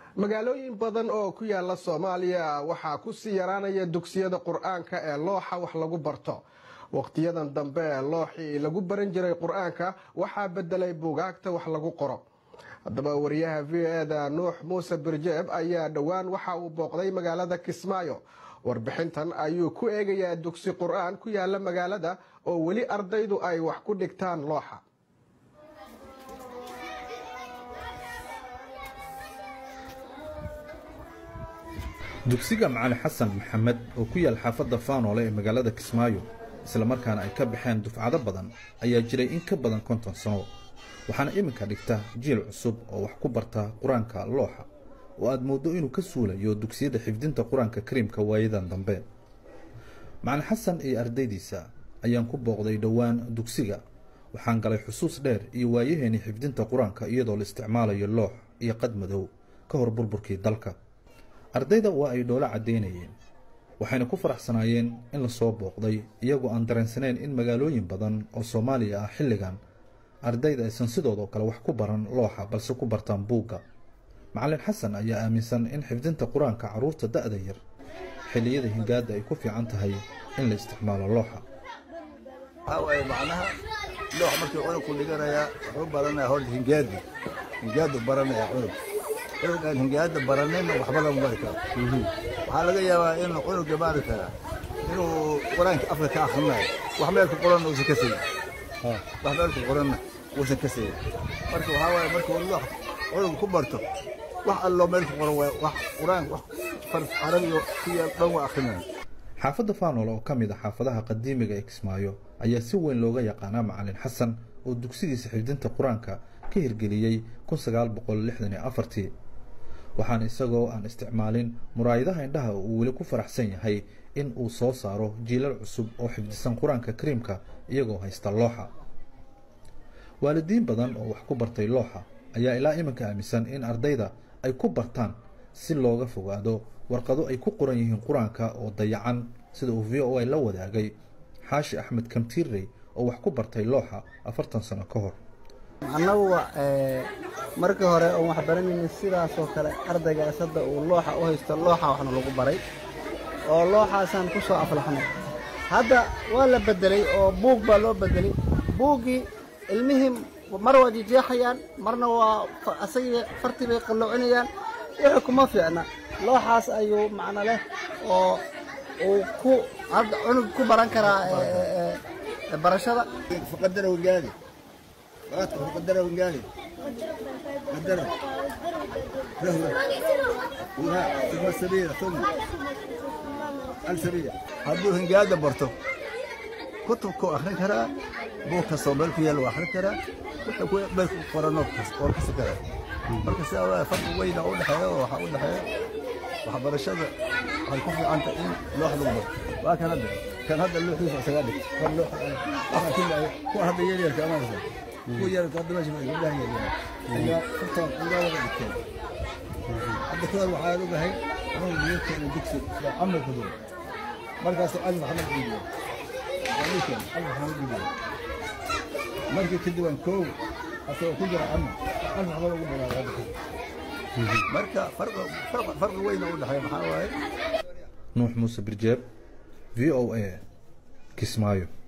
magaalooyin badan oo ku yaala soomaaliya waxaa kusii yaraanaya dugsiyada qur-aanka ee looxa wax lagu barto waqtiyadan dambe ee looxii lagu baran jiray qur-aanka waxaa bedelay buugaagta wax lagu qoro haddaba wariyaha v o eda nuux muuse birjeeb ayaa dhowaan waxa uu booqday magaalada kismaayo warbixintan ayuu ku eegayaa dugsi qur-aan ku yaala magaalada oo weli ardaydu ay wax ku dhigtaan looxa dugsiga macali xasan maxamed oo ku yaal xaafadda faanoole ee magaalada kismaayo islamarkaana ay ka baxeen dufcado badan ayaa jiray in ka badan konton sano waxaana iminka dhigta jiil cusub oo wax ku barta qur-aanka looxa oo aad mooddo inuu ka suulayo dugsiyada xifdinta qur-aanka kariimka waayadan dambe macali xasan iyo ardaydiisa ayaan ku booqday dhowaan dugsiga waxaan galay xusuus dheer iyo waayaheenii xifdinta qur-aanka iyadoo la isticmaalayo loox iyo qad madow ka hor burburkii dalka ardayda waa ay dhoolo caddaynayeen waxayna ku faraxsanaayeen in lasoo booqday iyagoo aan dareensaneen in magaalooyin badan oo soomaaliya ah xilligan ardayda aysan sidoodoo kale wax ku baran looxa balse ku bartaan buugga macalin xasan ayaa aaminsan in xifdinta qur-aanka carruurta da-da yar xilliyada hingaadda ay ku fiican tahay in la isticmaalo looxa waxaa waaye macnaha loox markii cunugku dhiganayaa wuxuu baranayaa horta hingaadi hingaadu baranayaa cunug cunug aan hingaada baranayna waxba lama bari karo waxaa laga yaabaa in cunuga maarata inuu qur-aanka afka ka akrinayo wax meel ku qoranna uusan ka segin wax meel ku qoranna uusan ka segin marka waxaa waaye markuu loox cunug ku barto wax alloo meel ku qoran waay wax qur-aanka wax farf carabiga ku yaal dhan waa akrinaya xaafadda faanoole oo ka mid a xaafadaha qadiimiga ee kismaayo ayaa si weyn looga yaqaanaa macalin xasan oo dugsigiisa xifdinta qur-aanka ka hirgeliyey kun sagaal boqol lixdan iyo afartii waxaana isagoo aan isticmaalin muraayadaha indhaha uu weli ku faraxsan yahay in uu soo saaro jiilal cusub oo xifdisan qur-aanka kariimka iyagoo haysta looxa waalidiin badan oo wax ku bartay looxa ayaa ilaa iminka aaminsan in ardayda ay ku bartaan si looga fogaado warqado ay ku qoran yihiin qur-aanka oo dayacan sida uu v o a la wadaagay xaashi axmed kamtiirrey oo wax ku bartay looxa afartan sano ka hor annagu markii hore oon wax baranaynin sidaasoo kale ardaygaas hadda uu looxa u haysto looxa waxna lagu baray oo looxaasaan ku soo aflaxnay hadda waa la bedelay oo buug baa loo bedelay buuggii ilmihii mar waa jijeexayaan marna waa asagii fartii bay qalloocinayaan wixii kuma fiicna looxaas ayuu macno leh oo uu ku hadda cunug ku baran karaa barashada faqadara wangaadi وقت قدره ونقالي قدره رهوة وها ثم السبيلة ثم السبيلة هدوه هنقاده برتو كتب كو أخرين كرا بو كسو ملكو يلو أخرين كرا وحكو كو ملكو قرانو وركس كرا مركز سوا فرق وين أقول حياة وحاول حياة وحبر الشذا هيكون في عنك إن لوح لغبر وكان هذا كان هذا اللوح يسمع سجادك كان لوح أخر كله هو هذا يلي كمان هو يرى قد ما جمع الله يلي إذا فرطان إذا وضع الكلام عبد كل وحاله بهي هو يمكن أن يكسب عمل كذول مركز علي محمد بيجي ولكن علي محمد بيجي مركز كدوان كو أصلا كجرا عمل علي محمد بيجي مركز فرق فرق فرق وين أقول لحياة محاوي nuux muuse birjeeb v o a kismaayo